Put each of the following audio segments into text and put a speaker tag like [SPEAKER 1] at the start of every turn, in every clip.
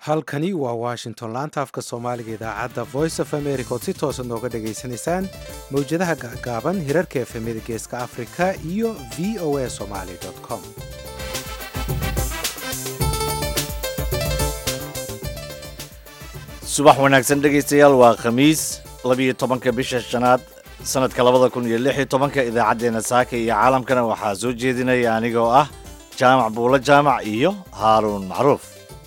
[SPEAKER 1] halkani waa washington laanta afka soomaaliga idaacadda voice of america ood si toosa nooga dhagaysanaysaan mawjadaha gaaban hirarka efemida geeska afrika iyo v o a somaly com
[SPEAKER 2] subax wanaagsan dhegaystayaal waa khamiis labiyo tobanka bisha shanaad sanadka labada kun iyo lix iyo tobanka idaacaddeenna saaka iyo caalamkana waxaa soo jeedinaya anigoo ah jaamac buulo jaamac iyo haaruun macruuf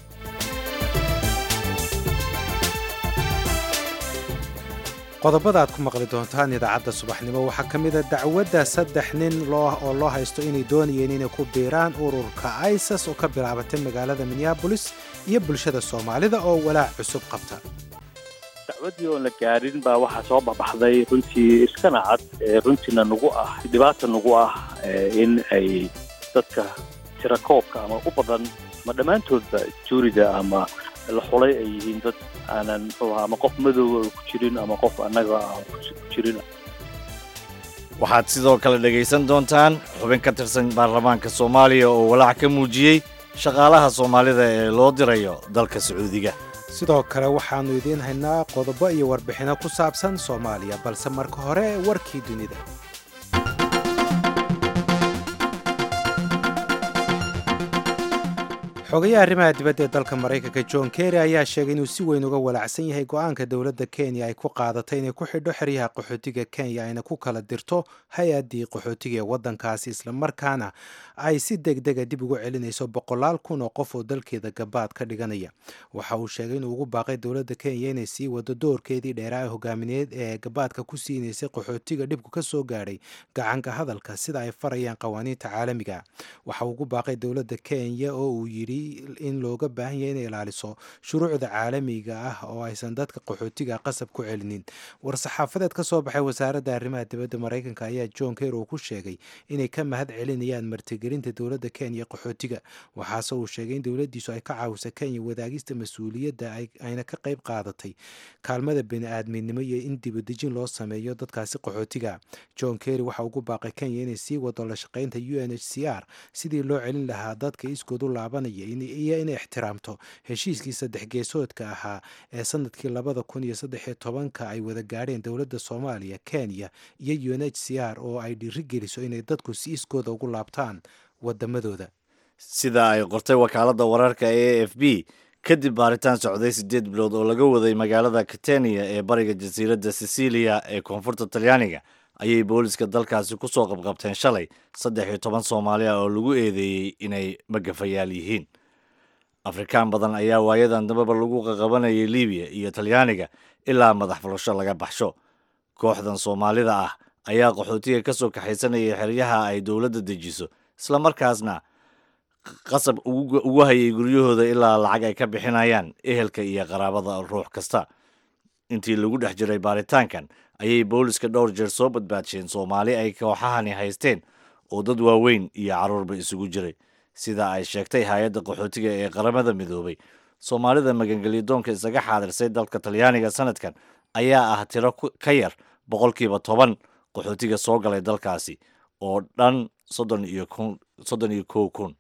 [SPEAKER 1] qodobada aad ku maqli doontaan idaacadda subaxnimo waxaa ka mida dacwadda saddex nin oo loo haysto inay doonayeen inay ku biiraan ururka isas oo ka bilaabatay magaalada minneabolis iyo bulshada soomaalida oo walaac cusub qabta
[SPEAKER 3] dacwaddii oon la gaarin baa waxaa soo baxbaxday runtii iskana cad runtiina nagu ah dhibaata nagu ah in ay dadka tirakoobka ama u badan ama dhammaantoodba juurida ama la xulay ay yihiin dad aanan muxuu ahaa ama qof madooba ku jirin ama qof annaga aan ku jirin
[SPEAKER 2] waxaad sidoo kale dhegaysan doontaan xubin ka tirsan baarlamaanka soomaaliya oo walaac ka muujiyey shaqaalaha soomaalida ee loo dirayo dalka sacuudiga
[SPEAKER 1] sidoo kale waxaannu idiin haynaa qodobo iyo warbixinno ku saabsan soomaaliya balse marka hore warkii dunida xogayaha arrimaha dibadda ee dalka maraykanka john kerry ayaa sheegay inuu si weyn uga walaacsan yahay go-aanka dowladda kenya ay ku qaadatay inay ku xidho xeryaha qaxootiga kenya ayna ku kala dirto hay-addii qaxootiga ee waddankaasi islamarkaana ay si deg dega dib ugu celinayso boqolaal kun oo qof oo dalkeeda gabaad ka dhiganaya waxa uu sheegay inuu ugu baaqay dowladda kenya inay sii wado doorkeedii dheeraa hogaamineed ee gabaadka ku siinaysay qaxootiga dhibku ka soo gaadhay gacanka hadalka sida ay farayaan qawaaniinta caalamiga waxa uu ugu baaqay dowladda kenya oo uu yidhi in looga baahan yahay inay ilaaliso shuruucda caalamiga ah oo aysan dadka qaxootiga qasab ku celinin war-saxaafadeed ka soo baxay wasaaradda arrimaha dibadda maraykanka ayaa john ker uu ku sheegay inay ka mahad celinayaan martigelinta dowladda kenya qaxootiga waxaase uu sheegay in dowladdiisu ay ka caawisa kenya wadaagista mas-uuliyadda ayna ka qayb qaadatay kaalmada bini-aadminimo iyo in dibadejin loo sameeyo dadkaasi qaxootiga john kerry waxa ugu baaqay kenya inay sii wado la shaqaynta u n h c r sidii loo celin lahaa dadka iskood u laabanaya iyo inay ixtiraamto heshiiskii saddex geesoodka ahaa ee sanadkii labada kun iyo saddexiyo tobanka ay wada gaadheen dowladda soomaaliya kenya iyo u n h c r oo ay dhiirigeliso inay dadku si iskooda ugu laabtaan wadamadooda
[SPEAKER 2] sida ay qortay wakaaladda wararka a f b kadib baaritaan socday siddeed bilood oo laga waday magaalada katenia ee bariga jasiiradda sicilia ee koonfurta talyaaniga ayay booliska dalkaasi ku soo qabqabteen shalay saddex iyo toban soomaali ah oo lagu eedeeyey inay magafayaal yihiin afrikaan badan ayaa waayadan dambaba lagu qaqabanayay libiya iyo talyaaniga ilaa madax fulasho laga baxsho kooxdan soomaalida ah ayaa qaxootiga ka soo kaxaysanayay xeryaha ay dowladda dejiso islamarkaasna qasab ugu hayay guryahooda ilaa lacag ay ka bixinayaan ehelka iyo qaraabada ruux kasta intii lagu dhex jiray baaritaankan ayay booliska dhowr jeer soo badbaadsheen soomaali ay kooxahani haysteen oo dad waaweyn iyo carruurba isugu jiray sida ay sheegtay hay-adda qaxootiga ee qaramada midoobay soomaalida magangelyadoonka isaga xaadirsay dalka talyaaniga sanadkan ayaa ah tiro ka yar boqolkiiba toban qaxootiga soo galay dalkaasi oo dhan soddon iyo soddon iyo kow kun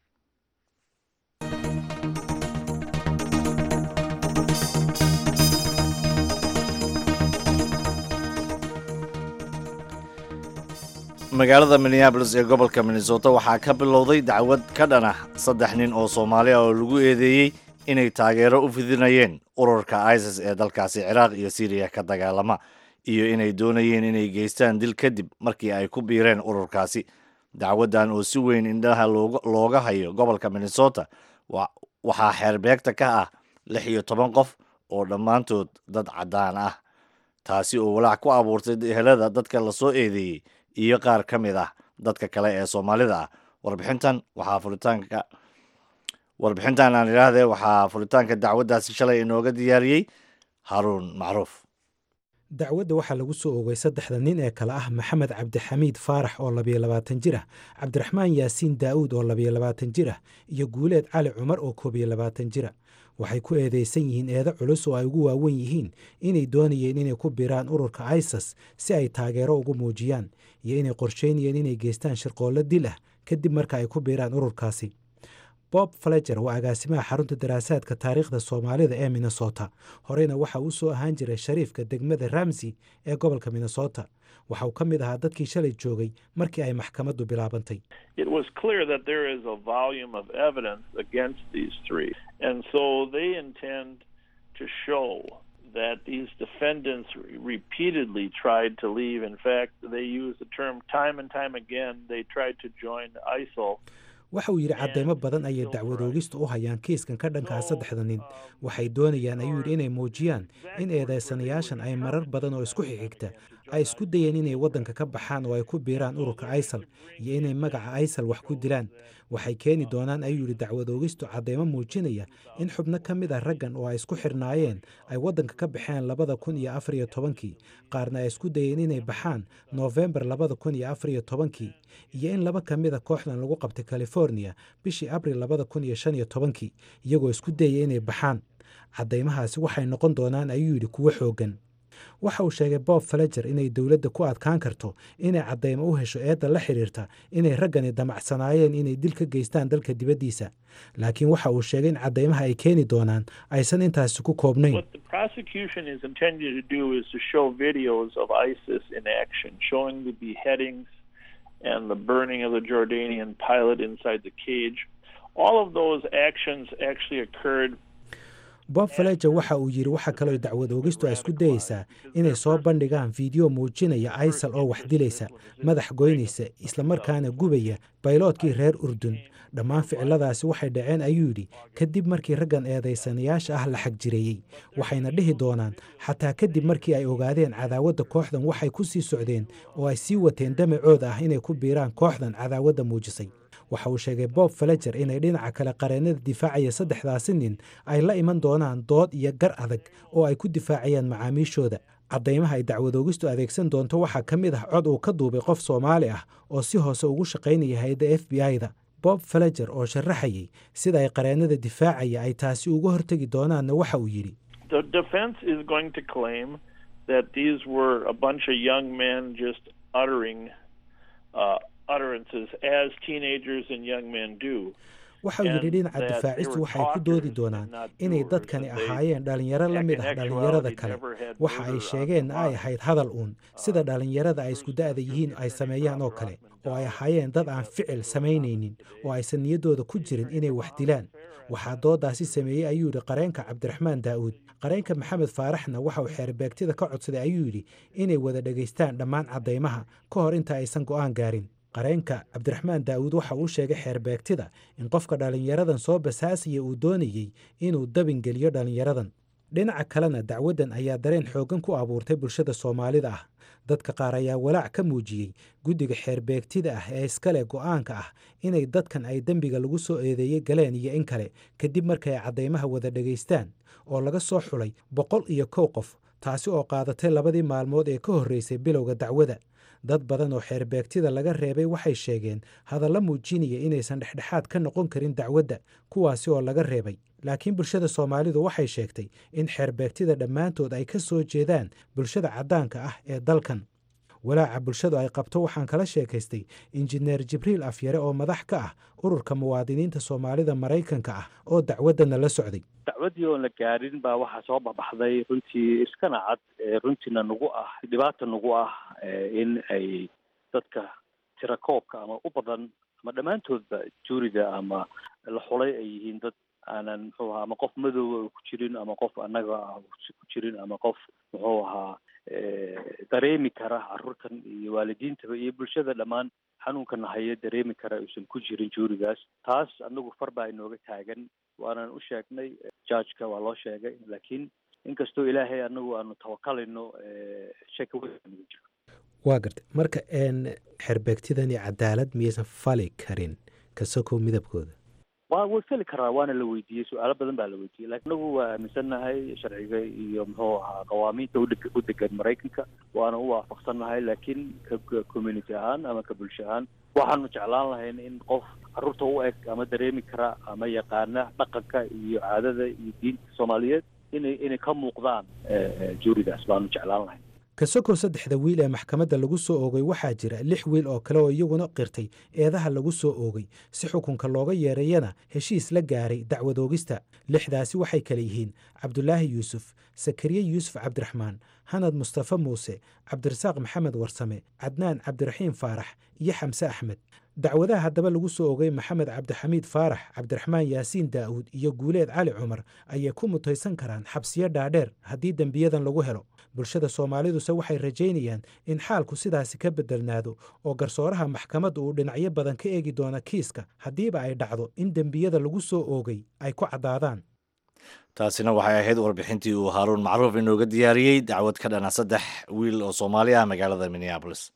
[SPEAKER 2] magaalada minneabolis ee gobolka minnesota waxaa ka bilowday dacwad ka dhan ah saddex nin oo soomaali ah oo lagu eedeeyey inay taageero u fidinayeen ururka isis ee dalkaasi ciraaq iyo syriya ka dagaalama iyo inay doonayeen inay geystaan dil kadib markii ay ku biireen ururkaasi dacwaddan oo si weyn indhaha looga hayo gobolka minnesota waxaa xeerbeegta ka ah lix iyo toban qof oo dhammaantood dad caddaan ah taasi oo walaac ku abuurtay ehelada dadka lasoo eedeeyey iyo qaar ka mid ah dadka kale ee soomaalida ah warbixintan waxaa furitaanka warbixintan aan idhaahdee waxaa furitaanka dacwaddaasi shalay inooga diyaariyey haaruun macruuf
[SPEAKER 1] dacwadda waxaa lagu soo ogay saddexda nin ee kale ah maxamed cabdixamiid faarax oo labiyo labaatan jir ah cabdiraxmaan yaasiin daa'uud oo labiyo labaatan jir ah iyo guuleed cali cumar oo koob iyo labaatan jira waxay ku eedeysan yihiin eedo culus oo ay ugu waawen yihiin inay doonayeen inay ku biiraan ururka isas si ay taageero ugu muujiyaan iyo inay qorsheynayeen inay geystaan shirqoollo dil ah kadib marka ay ku biiraan ururkaasi bob faleger waa agaasimaha xarunta daraasaadka taariikhda soomaalida ee minnesota horeyna waxa uu soo ahaan jiray shariifka degmada ramsey ee gobolka minnesota waxa uu ka mid ahaa dadkii shalay joogay markii ay maxkamaddu bilaabantay
[SPEAKER 4] it was clear that there is a volume of evidence against these three. And so they intend to show that these defendants repeatedly tried to leave. In fact, they used the term time and time again. They tried to join ISIL.
[SPEAKER 1] waxa uu yidhi cadeymo badan ayay dacwadoogistu u hayaan kiiskan ka dhankaa saddexda nin waxay doonayaan ayuu yidhi inay muujiyaan in eedeysanayaashan ay marar badan oo isku xigxigta ay isku dayeen inay waddanka ka baxaan oo ay ku biiraan ururka isal iyo inay magaca isal wax ku dilaan waxay keeni doonaan ayuu yidhi dacwadoogistu cadeymo muujinaya in xubno ka mid ah raggan oo ay isku xirnaayeen ay waddanka ka baxeen labada kun iyo afar iyo tobankii qaarna ay isku dayeen inay baxaan noofembar labada kun iyo afar iyo tobankii iyo in laba ka mid a kooxdan lagu qabtay california bishii abril labada kun iyo shan iyo tobankii iyagoo isku dayaya inay baxaan caddaymahaasi waxay noqon doonaan ayuu yidhi kuwo xooggan waxa uu sheegay bob faleger inay dowladda ku adkaan karto inay caddaymo u hesho eedda la xidhiirta inay raggani damacsanaayeen inay dil ka geystaan dalka dibaddiisa laakiin waxa uu sheegay in caddaymaha ay keeni doonaan aysan intaasi ku koobnayn
[SPEAKER 4] What the prosecution is intending to do is to show videos of ISIS in action, showing the beheadings and the burning of the Jordanian pilot inside the cage. All of those actions actually occurred
[SPEAKER 1] bob faleger waxa uu yidhi waxa kaloo dacwad oogistu ay isku dayeysaa inay soo bandhigaan fiideo muujinaya isal oo wax dilaysa madax goynaysa islamarkaana gubaya bayloodkii reer urdun dhammaan ficiladaasi waxay dhaceen ayuu yidhi kadib markii raggan eedaysanayaasha ah la xagjireeyey waxayna dhihi doonaan xataa kadib markii ay ogaadeen cadaawadda kooxdan waxay ku sii socdeen oo ay sii wateen damacood ah inay ku biiraan kooxdan cadaawadda muujisay waxa uu sheegay bob faleger inay dhinaca kale qareennada difaacaya saddexdaasi nin ay la iman doonaan dood iyo gar adag oo ay ku difaacayaan macaamiishooda caddaymaha ay dacwadoogistu adeegsan doonto waxaa ka mid ah cod uu ka duubay qof soomaali ah oo si hoose ugu shaqaynaya hay-adda f b i-da bob faleger oo sharaxayay sida ay qareennada difaacaya ay taasi uga hortegi doonaanna waxa uu yidhi
[SPEAKER 4] The defense is going to claim that these were a bunch of young men just uttering uh, utterances as teenagers and young men do.
[SPEAKER 1] waxa uu yidhi dhinaca difaacistu waxay ku doodi doonaan inay dadkani ahaayeen dhallinyaro la mid ah dhallinyarada kale waxa ay sheegeenna ay ahayd hadal uun sida dhallinyarada ay isku da'da yihiin ay sameeyaan oo kale oo ay ahaayeen dad aan ficil samaynaynin oo aysan niyaddooda ku jirin inay wax dilaan waxaa doodaasi sameeyey ayuu yidhi qareenka cabdiraxmaan daa'uud qareenka maxamed faaraxna waxa uu xeerbeegtida ka codsaday ayuu yidhi inay wada dhegaystaan dhammaan caddaymaha ka hor inta aysan go'aan gaarin qareenka cabdiraxmaan daa'uud waxa uu sheegay xeerbeegtida in qofka dhallinyaradan soo basaasaya uu doonayey inuu dabin geliyo dhallinyaradan dhinaca kalena dacwaddan ayaa dareen xooggan ku abuurtay bulshada soomaalida ah dadka qaar ayaa walaac ka muujiyey guddiga xeerbeegtida ah ee iskale go'aanka ah inay dadkan ay dembiga lagu soo eedeeyey galeen iyo in kale kadib markay ay caddaymaha wada dhegaystaan oo laga soo xulay boqol iyo kow qof taasi oo qaadatay labadii maalmood ee ka horreysay bilowga dacwada dad badan oo xeerbeegtida laga reebay waxay sheegeen hadalla muujinaya inaysan dhexdhexaad ka noqon karin dacwadda kuwaasi oo laga reebay laakiin bulshada soomaalidu waxay sheegtay in xeerbeegtida dhammaantood ay ka soo jeedaan bulshada caddaanka ah ee dalkan walaaca bulshadu ay qabto waxaan kala sheekaystay injineer jibriil afyare oo madax ka ah ururka muwaadiniinta soomaalida maraykanka ah oo dacwaddana la socday
[SPEAKER 3] dacwaddii oon la gaarin baa waxaa soo baxbaxday runtii iskana cad runtiina nagu ah dhibaata nagu ah in ay dadka tirakoobka ama u badan ama dhammaantoodba juuriga ama la xulay ay yihiin dad aanan muxuu ahaa ama qof madooba ku jirin ama qof annaga ku jirin ama qof muxuu ahaa dareemi kara carruurtan iyo waalidiintaba iyo bulshada dhammaan xanuunkan haya dareemi kara uusan ku jirin juurigaas taas anagu far baa inooga taagan waanan u sheegnay judgeka waa loo sheegay laakiin inkastoo ilaahay anagu aanu tawakalino shaka weyn nagu jiro
[SPEAKER 1] waa gartay marka xerbeegtidani cadaalad miyaysan fali karin kasokow midabkooda
[SPEAKER 3] wa way feli karaa waana la weydiiyey su-aalo badan baa la weydiiyey lakin anagu waa aaminsannahay sharciga iyo muxuu ahaa qawaamiinta udeg u degan maraykanka waana u waafaqsannahay laakiin ka community ahaan ama ka bulsho ahaan waxaanu jeclaan lahayn in qof carruurta u eg ama dareemi kara ama yaqaana dhaqanka iyo caadada iyo diinta soomaaliyeed inay inay ka muuqdaan juurigaas baanu jeclaan lahayn
[SPEAKER 1] kasokoo saddexda wiil ee maxkamadda lagu soo oogay waxaa jira lix wiil oo kale oo iyaguna qirtay eedaha lagu soo oogay si xukunka looga yeereeyana heshiis la gaaray dacwad oogista lixdaasi waxay kale yihiin cabdulaahi yuusuf sakariye yuusuf cabdiraxmaan hanad mustafe muuse cabdirasaaq maxamed warsame cadnaan cabdiraxiim faarax iyo xamse axmed dacwadaha haddaba lagu soo ogay maxamed cabdixamiid faarax cabdiraxmaan yaasiin daa'uud iyo guuleed cali cumar ayay ku mutaysan karaan xabsiyo dhaadheer haddii dembiyadan lagu helo bulshada soomaaliduse waxay rajaynayaan in xaalku sidaasi ka bedelnaado oo garsooraha maxkamadda uu dhinacyo badan ka eegi doona kiiska haddiiba ay dhacdo in dembiyada lagu soo oogay ay ku caddaadaan
[SPEAKER 2] taasina waxay ahayd warbixintii uu haaruun macruuf inooga diyaariyey dacwad ka dhana saddex wiil oo soomaali ah magaalada minneabolis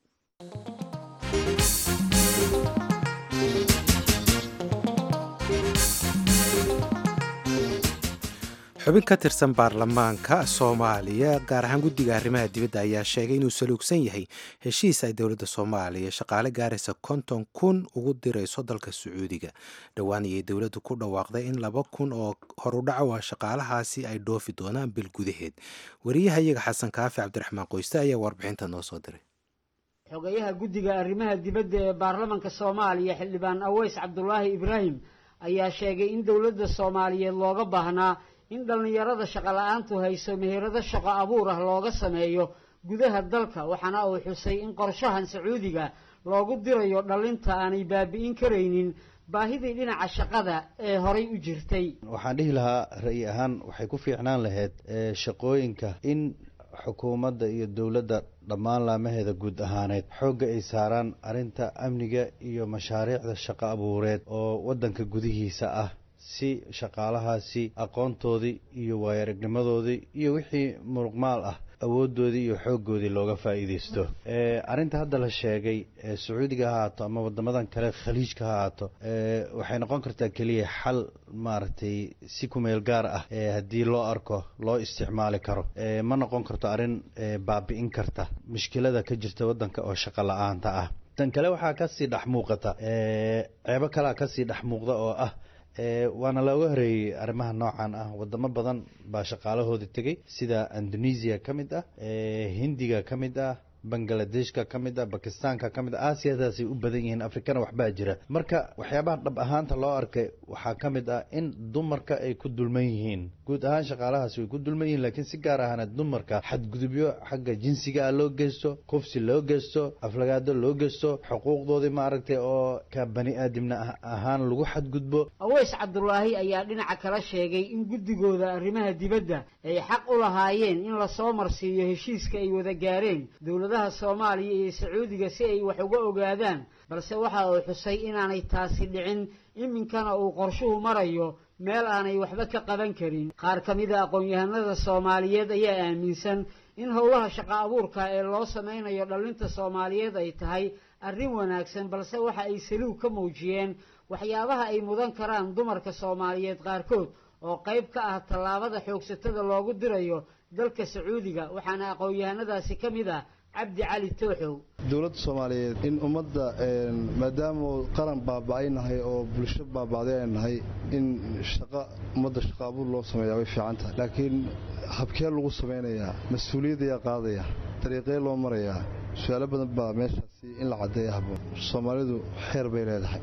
[SPEAKER 1] xubin ka tirsan baarlamaanka soomaaliya gaar ahaan guddiga arrimaha dibadda ayaa sheegay inuu saluugsan yahay heshiis ay dowladda soomaaliya shaqaale gaaraysa konton kun ugu dirayso dalka sacuudiga dhowaan ayay dowladdu ku dhawaaqday in laba kun oo horudhaco ah shaqaalahaasi ay dhoofi doonaan bil gudaheed wariyaha iyaga xasan kaafi cabdiraxmaan qoyste ayaa warbixinta noo soo diray
[SPEAKER 5] xogayaha guddiga arrimaha dibadda ee baarlamanka soomaaliya xildhibaan aweys cabdulaahi ibraahim ayaa sheegay in dowladda soomaaliyeed looga baahnaa in dhallinyarada shaqo la-aantu hayso meherado shaqo abuur ah looga sameeyo gudaha dalka waxaana uu xusay in qorshahan sacuudiga loogu dirayo dhallinta aanay baabi'in karaynin baahidii dhinaca shaqada ee horay u jirtay
[SPEAKER 6] waxaan dhihi lahaa ra'yi ahaan waxay ku fiicnaan lahayd shaqooyinka in xukuumadda iyo dowladda dhammaan laamaheeda guud ahaaneed xoogga ay saaraan arrinta amniga iyo mashaariicda shaqo abuureed oo waddanka gudihiisa ah si shaqaalahaasi aqoontoodii iyo waayo-aragnimadoodii iyo wixii muruqmaal ah awooddoodii iyo xooggoodii looga faa'iidaysto arrinta hadda la sheegay sacuudiga ha haato ama waddamadan kale khaliijka ha haato waxay noqon kartaa keliya xal maaragtay si kumeel gaar ah haddii loo arko loo isticmaali karo ma noqon karto arrin baabi'in karta mushkilada ka jirta waddanka oo shaqo la-aanta ah tan kale waxaa kasii dhex muuqata ceebo kalea kasii dhex muuqda oo ah waana looga horeeyey arrimaha noocan ah wadamo badan baa shaqaalahooda tegey sida indonesia ka mid ah hindiga ka mid ah bangladeshka ka mid ah bakistaanka ka mid ah aasiyadaasay u badan yihiin afrikana waxbaa jira marka waxyaabaha dhab ahaanta loo arkay waxaa ka mid ah in dumarka ay ku dulman yihiin guud ahaan shaqaalahaasi way ku dulman yihiin laakiin si gaar ahana dumarka xadgudubyo xagga jinsiga ah loo geysto kufsi loo geysto aflagaado loo geysto xuquuqdoodii maaragtay oo ka bani aadamna ahaan lagu xadgudbo
[SPEAKER 5] aweys cabdulaahi ayaa dhinaca kala sheegay in guddigooda arrimaha dibadda ay xaq u lahaayeen in lasoo marsiiyo heshiiska ay wada gaareen dowladaha soomaaliya iyo sacuudiga si ay wax uga ogaadaan balse waxa uu xusay inaanay taasi dhicin iminkana uu qorshuhu marayo meel aanay waxba ka qaban karin qaar ka mid a aqoon-yahanada soomaaliyeed ayaa aaminsan in howlaha shaqo abuurka ee loo samaynayo dhallinta soomaaliyeed ay tahay arrin wanaagsan balse waxa ay saluug ka muujiyeen waxyaabaha ay mudan karaan dumarka soomaaliyeed qaarkood oo qayb ka ah tallaabada xoogsatada loogu dirayo dalka sacuudiga waxaana aqoon-yahanadaasi ka mid ah cabdi cali tooxow
[SPEAKER 7] dowladda soomaaliyeed in ummadda maadaama qaran baaba'ay nahay oo bulsho baaba'day ay nahay in shaqa ummadda shaqa abuur loo sameeyaa way fiican tahay laakiin habkee lagu samaynayaa mas-uuliyaddayaa qaadaya dariiqee loo marayaa su-aalo badan baa meeshaasi in la caddeeya habboon soomaalidu xeer bay leedahay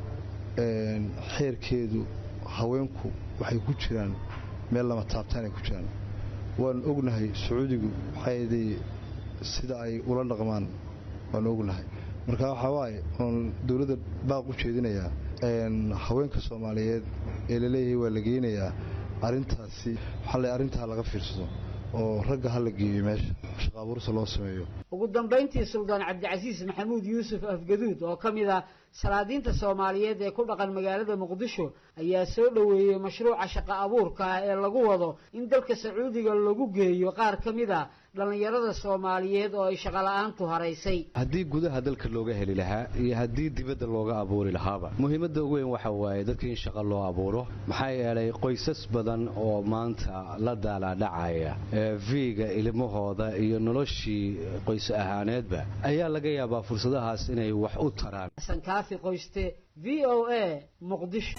[SPEAKER 7] xeerkeedu haweenku waxay ku jiraan meel lama taabtaan ay ku jiraan waanu ognahay sacuudigu waxayday sida ay ula dhaqmaan waanu ognahay marka waxaa waaye oon dowladda baaq u jeedinayaa haweenka soomaaliyeed ee laleeyahay waa la geynayaa arrintaasi waxaa le arrintaa laga fiirsado oo ragga ha la geeyo meesha shaqa abuursa loo sameeyo
[SPEAKER 5] ugu dambayntii suldaan cabdicasiis maxamuud yuusuf afgaduud oo ka mid ah salaadiinta soomaaliyeed ee ku dhaqan magaalada muqdisho ayaa soo dhoweeyey mashruuca shaqo abuurka ah ee lagu wado in dalka sacuudiga lagu geeyo qaar ka mid a dhallinyarada soomaaliyeed oo ay shaqola'aantu haraysay
[SPEAKER 8] haddii gudaha dalka looga heli lahaa iyo haddii dibadda looga abuuri lahaaba muhiimadda ugu weyn waxa waaye dadka in shaqo loo abuuro maxaa yeelay qoysas badan oo maanta la daalaadhacaya viiga ilmahooda iyo noloshii qoys ahaaneedba ayaa laga yaabaa fursadahaas inay wax u taraan
[SPEAKER 5] xasan kaafi qoyste v o a muqdisho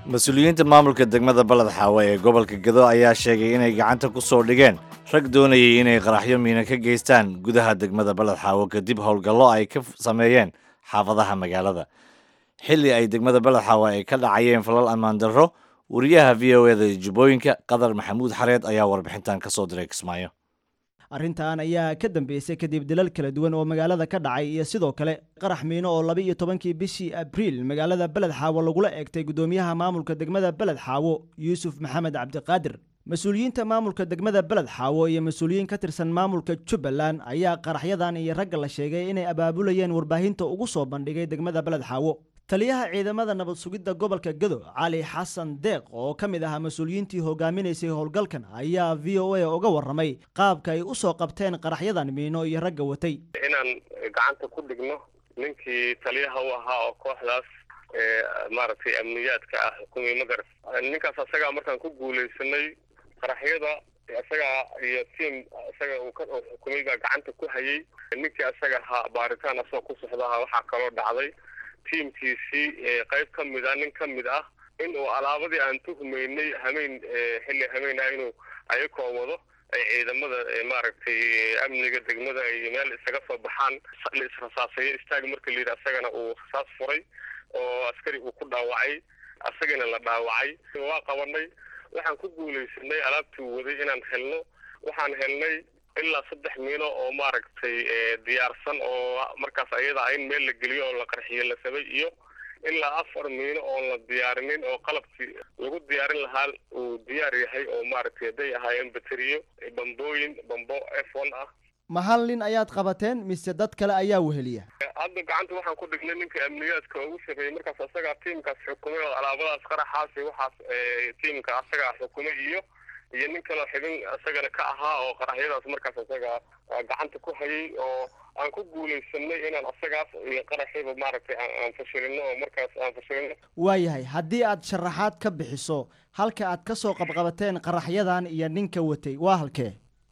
[SPEAKER 2] mas-uuliyiinta maamulka degmada baled xaawe ee gobolka gedo ayaa sheegay inay gacanta ku soo dhigeen rag doonayay inay qaraxyo miina ka geystaan gudaha degmada baled xaawo kadib howlgallo ay ka sameeyeen xaafadaha magaalada xilli ay degmada baled xaawe ay ka dhacayeen falal ammaan darro wariyaha v o eda ee jubbooyinka qadar maxamuud xareed ayaa warbixintan ka soo diray kismaayo
[SPEAKER 9] arrintan ayaa ka dambeysay kadib dilal kala duwan oo magaalada ka dhacay iyo sidoo kale qarax miino oo laba iyo tobankii bishii abriil magaalada beled xaawo lagula eegtay guddoomiyaha maamulka degmada beled xaawo yuusuf maxamed cabdiqaadir mas-uuliyiinta maamulka degmada beled xaawo iyo mas-uuliyiin ka tirsan maamulka jubbaland ayaa qaraxyadan iyo ragga la sheegay inay abaabulayeen warbaahinta ugu soo bandhigay degmada beled xaawo taliyaha ciidamada nabad sugidda gobolka gado cali xasan deeq oo ka mid ahaa mas-uuliyiintii hogaaminaysay howlgalkan ayaa v o a uga warramay qaabka ay u soo qabteen qaraxyadan miino iyo ragga watay
[SPEAKER 10] inaan gacanta ku dhigno ninkii taliyaha u ahaa oo kooxdaas maaragtay amniyaadka ah xukumay magaras ninkaas asagaa markaan ku guulaysanay qaraxyada isagaa iyo tiam isaga uu ka xukumay baa gacanta ku hayay ninkii isaga ahaa baaritaan asagoo ku socdaha waxaa kaloo dhacday tiamkiisii qayb ka mid ah nin ka mid ah in uu alaabadii aan tuhmaynay hameyn xilli hameyn ah inuu ayakoo wado ay ciidamada maaragtay amniga degmada ay meel isaga soo baxaan la israsaaseeyo istaag marka la yidhi asagana uu rasaas furay oo askari uu ku dhaawacay asagana la dhaawacay waa qabanay waxaan ku guulaysanay alaabtii waday inaan helno waxaan helnay ilaa saddex miino oo maaragtay diyaarsan oo markaas ayada in meel la geliyo oo la qarxiyo la sabay iyo ilaa afar miino oon la diyaarinin oo qalabkii lagu diyaarin lahaa uu diyaar yahay oo maaragtay hadday ahaayeen bateriyo bambooyin bambo f one ah
[SPEAKER 9] ma hal nin ayaad qabateen mise dad kale ayaa weheliya
[SPEAKER 10] hadda gacanta waxaan ku dhignay ninka amniyaadka ugu sarreeyey markaas asagaa tiimkaas xukumay oo alaabadaas qaraxaasi waxaas tiimka asagaa xukumay iyo iyo nin kaloo xibin isagana ka ahaa oo qaraxyadaas markaas isaga gacanta ku hayay oo aan ku guulaysanay inaan asagaas iyo qaraxiiba maaragtay aan fashilino oo markaas aan fashilino
[SPEAKER 9] waayahay haddii aad sharaxaad ka bixiso halka aad ka soo qabqabateen qaraxyadan iyo ninka watay waa halkee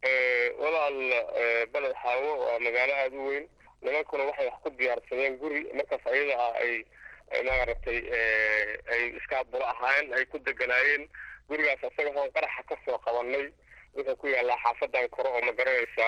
[SPEAKER 10] walaal beled xaawo waa magaalo aada u weyn nimankuna waxay wax ku diyaarsadeen guri markaas ayada ah ay maaragtay ay iskaaburo ahaayeen ay ku deganaayeen gurigaas asaga hoon qaraxa ka soo qabanay wuxuu ku yaallaa xaafadan kore oo ma garanaysaa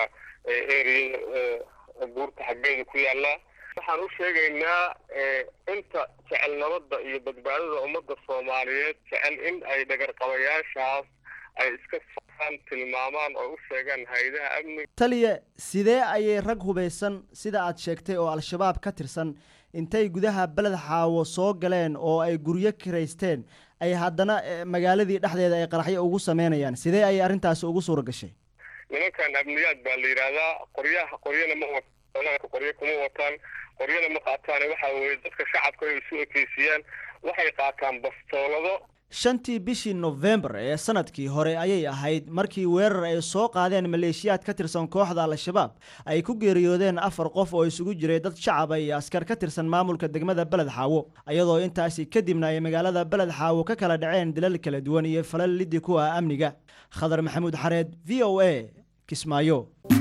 [SPEAKER 10] ereyada buurta xaggeeda ku yaallaa waxaan u sheegaynaa inta jecel nabadda iyo badbaadada ummadda soomaaliyeed jecel in ay dhagarqabayaashaas ay iska socaan tilmaamaan oo u sheegaan hay-adaha amniga
[SPEAKER 9] taliya sidee ayay rag hubaysan sida aad sheegtay oo al-shabaab ka tirsan intay gudaha beled xaawo soo galeen oo ay guryo kiraysteen ay haddana magaaladii dhexdeeda ay qaraxyo ugu sameynayaan sidee ayay arrintaasi ugu suura gashay
[SPEAKER 10] nimankan amniyaad baa la yidhaahdaa qoryaha qoryana ma wataan qoryo kuma wataan qoryana ma qaataan waxa weeye dadka shacabka ay isu ekeysiyaan waxay qaataan bastoolado
[SPEAKER 9] shantii bishii nofembar ee sanadkii hore ayay ahayd markii weerar ay soo qaadeen maleeshiyaad ka tirsan kooxda al-shabaab ay ku geeriyoodeen afar qof oo isugu jiray dad shacaba iyo askar ka tirsan maamulka degmada beled xaawo iyadoo intaasi kadibna ay magaalada beled xaawo ka kala dhaceen dilal kala duwan iyo falal liddi ku ah amniga khadar maxamuud xareed v o a kismaayo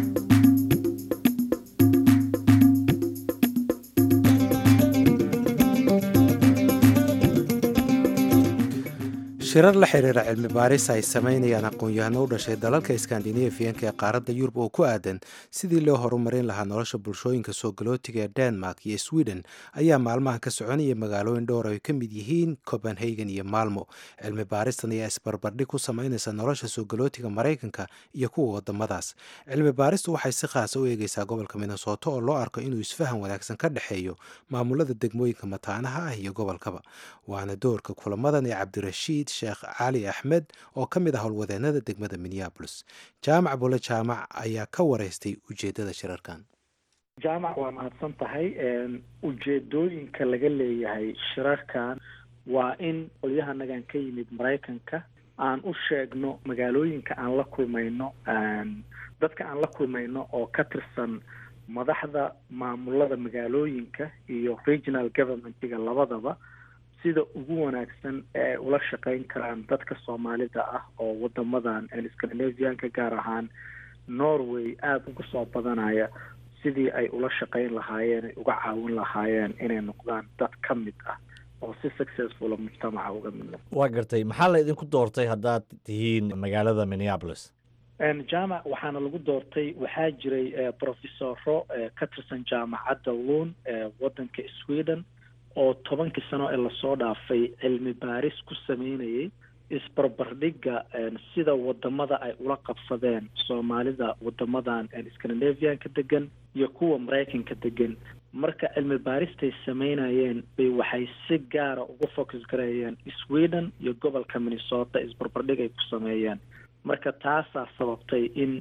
[SPEAKER 1] shirar la xiriira cilmi baaris ay samaynayaan aqoon-yahano u dhashay dalalka iskandinafiyanka ee qaaradda yurub oo ku aadan sidii loo horumarin lahaa nolosha bulshooyinka soo galootiga ee denmark iyo sweden ayaa maalmahan ka soconaya magaalooyin dhowr ay ka mid yihiin copenhagen iyo maalmo cilmi baaristan ayaa isbarbardhig ku samaynaysa nolosha soo galootiga maraykanka iyo kuwa wadamadaas cilmi baaristu waxay si khaasa u eegeysaa gobolka minnesota oo loo arko inuu isfahan wanaagsan ka dhexeeyo maamulada degmooyinka mataanaha ah iyo gobolkaba waana doorka kulamadan ee cabdirashiid sheekh cali axmed oo ka mid ah howlwadeenada degmada minneabolis jaamac bule jaamac ayaa ka wareystay ujeedada shirarkan
[SPEAKER 11] jaamac waa mahadsan tahay ujeedooyinka laga leeyahay shirarkan waa in qolyahanagan ka yimid maraykanka aan u sheegno magaalooyinka aan la kulmayno dadka aan la kulmayno oo ka tirsan madaxda maamulada magaalooyinka iyo regional governmentiga labadaba sida ugu wanaagsan ee ula shaqeyn karaan dadka soomaalida ah oo wadamadan scandinavianka gaar ahaan norway aada uga soo badanaya sidii ay ula shaqeyn lahaayeen ay uga caawin lahaayeen inay noqdaan dad ka mid ah oo si successfula mujtamaca uga mid noqdo
[SPEAKER 2] waa gartay maxaa la idinku doortay haddaad tihiin magaalada minneapolis
[SPEAKER 11] jaamac waxaana lagu doortay waxaa jiray professoro ka tirsan jaamacadda lund ee waddanka sweden oo tobankii sano ee lasoo dhaafay cilmi baaris ku sameynayay isbarbardhigga sida wadamada ay ula qabsadeen soomaalida wadamadan scandinavianka degan iyo kuwa maraykanka degan marka cilmi baaristay sameynayeen bay waxay si gaara uga focus gareeyeen sweden iyo gobolka minnesota isbarbardhig ay ku sameeyeen marka taasaa sababtay in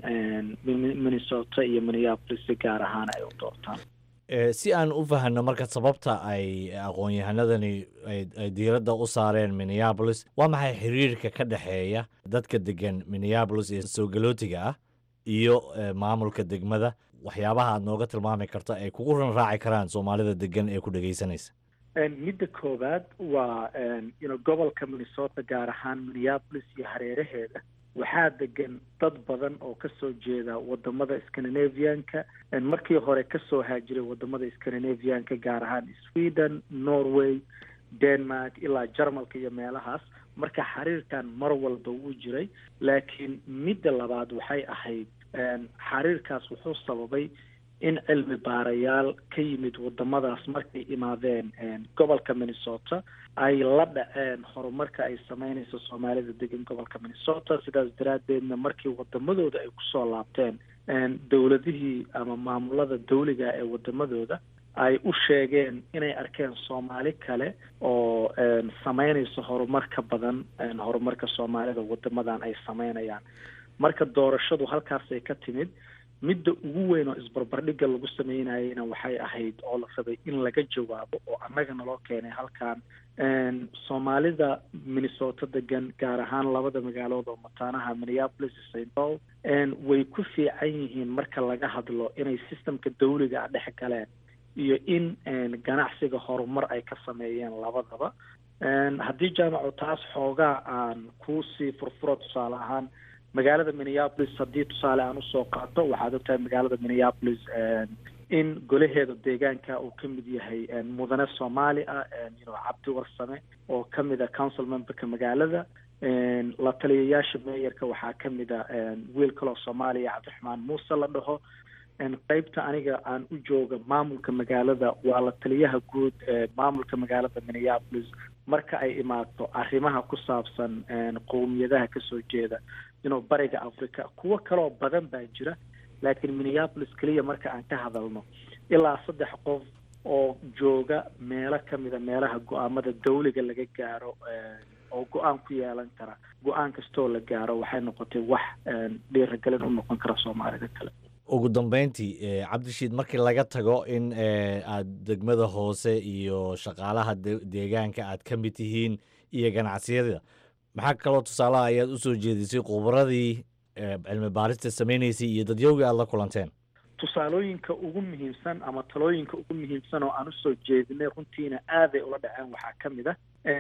[SPEAKER 11] minnesota iyo minneapolis si gaar ahaan ay u doortaan
[SPEAKER 2] si aan u fahanno marka sababta ay aqoon-yahanadani ay diiradda u saareen minneapolis waa maxay xiriirka ka dhexeeya dadka degan minneapolis ee soo galootiga ah iyo maamulka degmada waxyaabaha aad nooga tilmaami karta ay kugu ran raaci karaan soomaalida degan ee ku dhegaysanaysa
[SPEAKER 11] midda koowaad waa ino gobolka minnesota gaar ahaan minneapolis iyo hareeraheeda waxaa degan dad badan oo kasoo jeeda wadamada scandinavianka markii hore kasoo haajiray wadamada scandinavianka gaar ahaan sweden norway denmark ilaa jarmalka iyo meelahaas marka xiriirkan mar walba wuu jiray laakiin midda labaad waxay ahayd xiriirkaas wuxuu sababay in cilmi baarayaal ka yimid wadamadaas markay imaadeen gobolka minnesota ay la dhaceen horumarka ay sameynayso soomaalida degan gobolka minnesota sidaas daraaddeedna markii wadamadooda ay kusoo laabteen dowladihii ama maamulada dawliga ee wadamadooda ay u sheegeen inay arkeen soomaali kale oo sameynayso horumar ka badan horumarka soomaalida wadamadan ay sameynayaan marka doorashadu halkaasay ka timid midda ugu weyn oo isbarbardhigga lagu sameynayeyna waxay ahayd oo la rabay in laga jawaabo oo annagana loo keenay halkan soomaalida minnesota degan gaar ahaan labada magaalood oo mataanaha minneapolis iyo st paul way ku fiican yihiin marka laga hadlo inay systemka dawliga a dhex galeen iyo in ganacsiga horumar ay ka sameeyeen labadaba haddii jaamacu taas xoogaa aan kusii furfuro tusaale ahaan magaalada minneapolis haddii tusaale aan usoo qaato waxaad ogtahay magaalada minneapolis in golaheeda deegaanka uu ka mid yahay mudane soomaali ah you know cabdi warsame oo ka mid a council memberka magaalada la taliyayaasha meeyarka waxaa ka mid a wiil kaloo soomaaliya cabdiraxmaan muuse la dhaho qeybta aniga aan u jooga maamulka magaalada waa la taliyaha guud ee maamulka magaalada minneapolis marka ay imaato arrimaha ku saabsan qowmiyadaha kasoo jeeda inuu bariga africa kuwo kaloo badan baa jira laakiin minneapolis keliya marka aan ka hadalno ilaa saddex qof oo jooga meelo kamida meelaha go-aamada dawliga laga gaaro oo go-aan ku yeelan kara go-aan kastoo la gaaro waxay noqotay wax dhiiragelin u noqon kara soomaalida kale
[SPEAKER 2] ugu dambeyntii cabdishiid markii laga tago in aad degmada hoose iyo shaqaalaha deegaanka aad ka mid tihiin iyo ganacsiyada maxaa kaloo tusaalaha ayaad usoo jeedisay khubaradii cilmi baarista sameynaysay iyo dadyowgii aad la kulanteen
[SPEAKER 11] tusaalooyinka ugu muhiimsan ama talooyinka ugu muhiimsan oo aan usoo jeedinay runtiina aaday ula dhaceen waxaa ka mid ah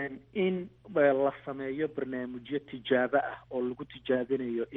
[SPEAKER 11] in la sameeyo barnaamijyo tijaabo ah oo lagu tijaabinayo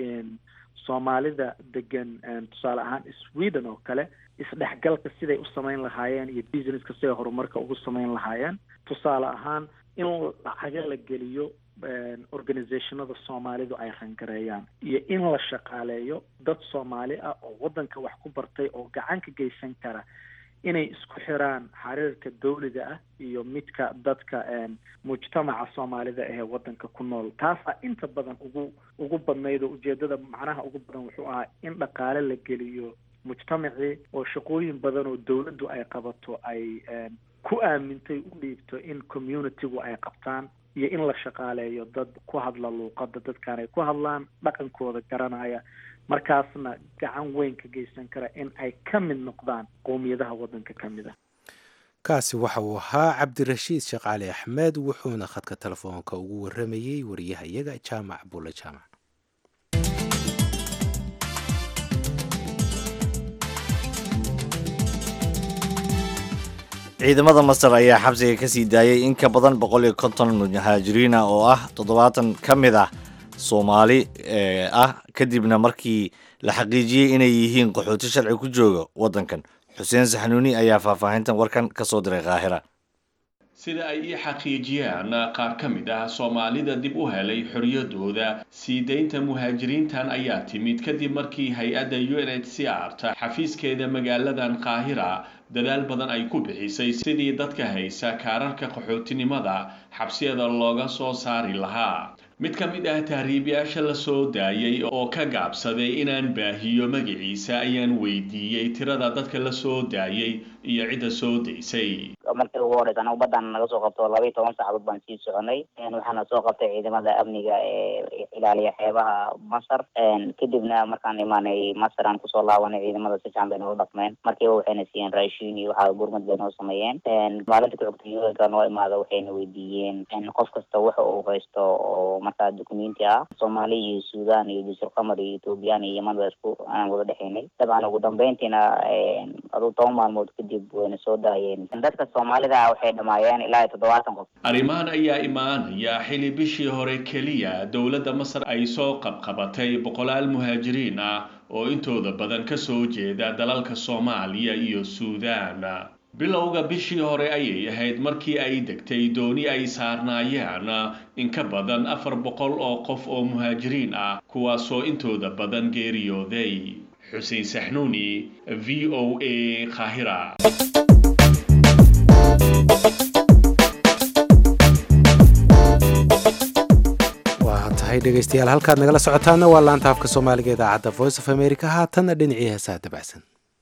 [SPEAKER 11] soomaalida degan tusaale ahaan sweden oo kale isdhexgalka siday u samayn lahaayeen iyo businesska siday horumarka ugu samayn lahaayeen tusaale ahaan in lacaga la geliyo organizationada soomaalidu ay rangareeyaan iyo in la shaqaaleeyo dad soomaali ah oo waddanka wax ku bartay oo gacan ka geysan kara inay isku xiraan xiriirka dawliga ah iyo midka dadka mujtamaca soomaalida ahee waddanka ku nool taasaa inta badan ugu ugu badnayd oo ujeedada macnaha ugu badan wuxuu ahaa in dhaqaale la geliyo mujtamacii oo shaqooyin badan oo dawladdu ay qabato ay ku aamintay u dhiibto in communitygu ay qabtaan iyo in la shaqaaleeyo dad ku hadla luuqada dadkan ay ku hadlaan dhaqankooda garanaya markaasna gacan weyn ka geysan kara in ay ka mid noqdaan qowmiyadaha waddanka ka mid ah
[SPEAKER 1] kaasi waxa uu ahaa cabdirashiid sheekh cali axmed wuxuuna khadka telefoonka ugu waramayey wariyaha iyaga jaamac bulle jaamac
[SPEAKER 2] ciidamada masar ayaa xabsiga ka sii daayay in ka badan boqol iyo konton muhaajiriina oo ah toddobaatan ka mid ah soomaali ah kadibna markii la xaqiijiyey inay yihiin qaxooti sharci ku jooga waddankan xuseen saxnuuni ayaa faahfaahintan warkan ka soo diray kaahira
[SPEAKER 12] sida ay ii xaqiijiyaan qaar ka mid ah soomaalida dib u helay xoriyadooda sii daynta muhaajiriintan ayaa timid kadib markii hay-adda u n h c r ta xafiiskeeda magaaladan qaahira dadaal badan ay ku bixisay sidii dadka haysa kaararka qaxootinimada xabsiyada looga soo saari lahaa mid ka mid ah tahriibayaasha la soo daayay oo ka gaabsaday inaan baahiyo magaciisa ayaan weydiiyey tirada dadka la soo daayay iyo cidda soo daysay
[SPEAKER 13] markii ugu horeysa anagu baddaan naga soo qabto laba iyo toban saacadood baan sii soconay waxaana soo qabtay ciidamada amniga ee ilaaliya xeebaha masar kadibna markaan imaanay masar aan kusoo laabanay ciidamada si fiican bay noola dhaqmeen markiiba waxayna siiyeen raashiin iyo waxaa gurmad bay noo sameeyeen maalinta ku xigta yuhanka noo imaada waxayna weydiiyeen qof kasta waxa uu haysto oo markaa dukumenti ah soomaali iyo sudan iyo jusur qamar iyo ethoobiyan iyo yeman baa isku aan wada dhexaynay dabcan ugu dambeyntiina aduu toban maalmood kadib wayna soo daayeen dadka soomaalida waxay dhamaayeen ilaa iyo toddobaatan qof
[SPEAKER 12] arrimahan ayaa imaanaya xili bishii hore keliya dowladda masar ay soo qabqabatay boqolaal muhaajiriin ah oo intooda badan ka soo jeeda dalalka soomaaliya iyo suudaan bilowga bishii hore ayay ahayd markii ay degtay dooni ay saarnaayeen in ka badan afar boqol oo qof oo muhaajiriin ah kuwaasoo intooda badan geeriyooday xuseen saxnuuni v o a qaahira
[SPEAKER 1] waa tahay dhegaystayaal halkaad nagala socotaana waa laanta afka soomaaliga idaacadda voice of america haatanna dhinacii heesaha dabacsan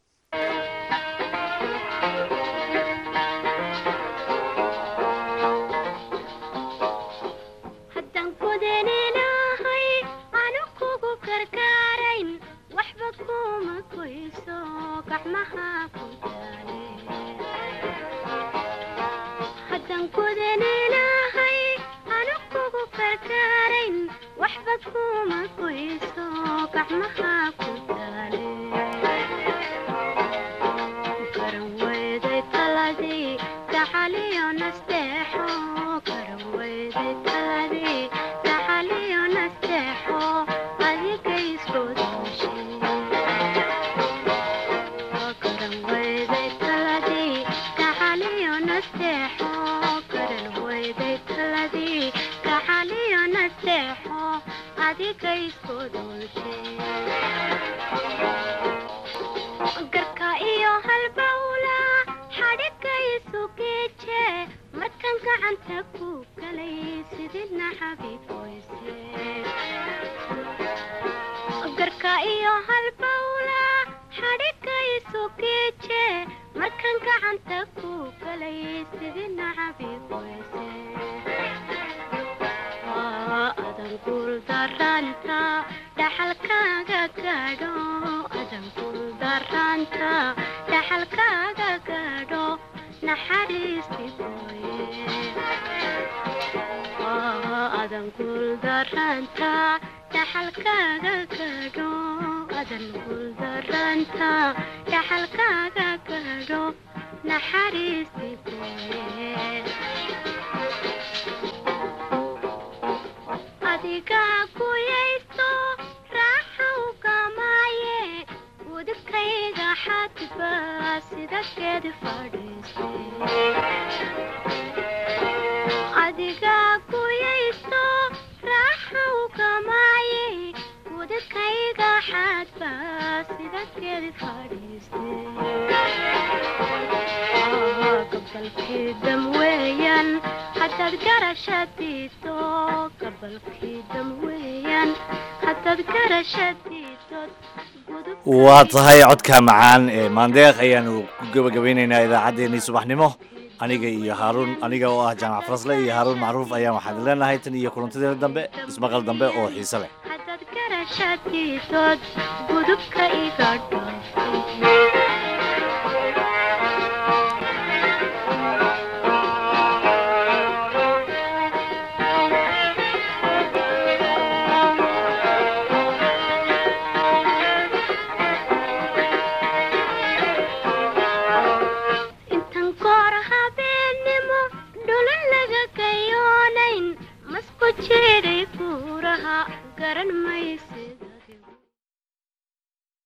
[SPEAKER 2] waa tahay codka macaan ee maandeeq ayaanu ku gebagabeynaynaa idaacaddeenii subaxnimo aniga iyo haaruun aniga oo ah jaamac farasle iyo haaruun macruuf ayaan waxaan leenahay tan iyo kulantadeena dambe ismaqal dambe oo xiise leh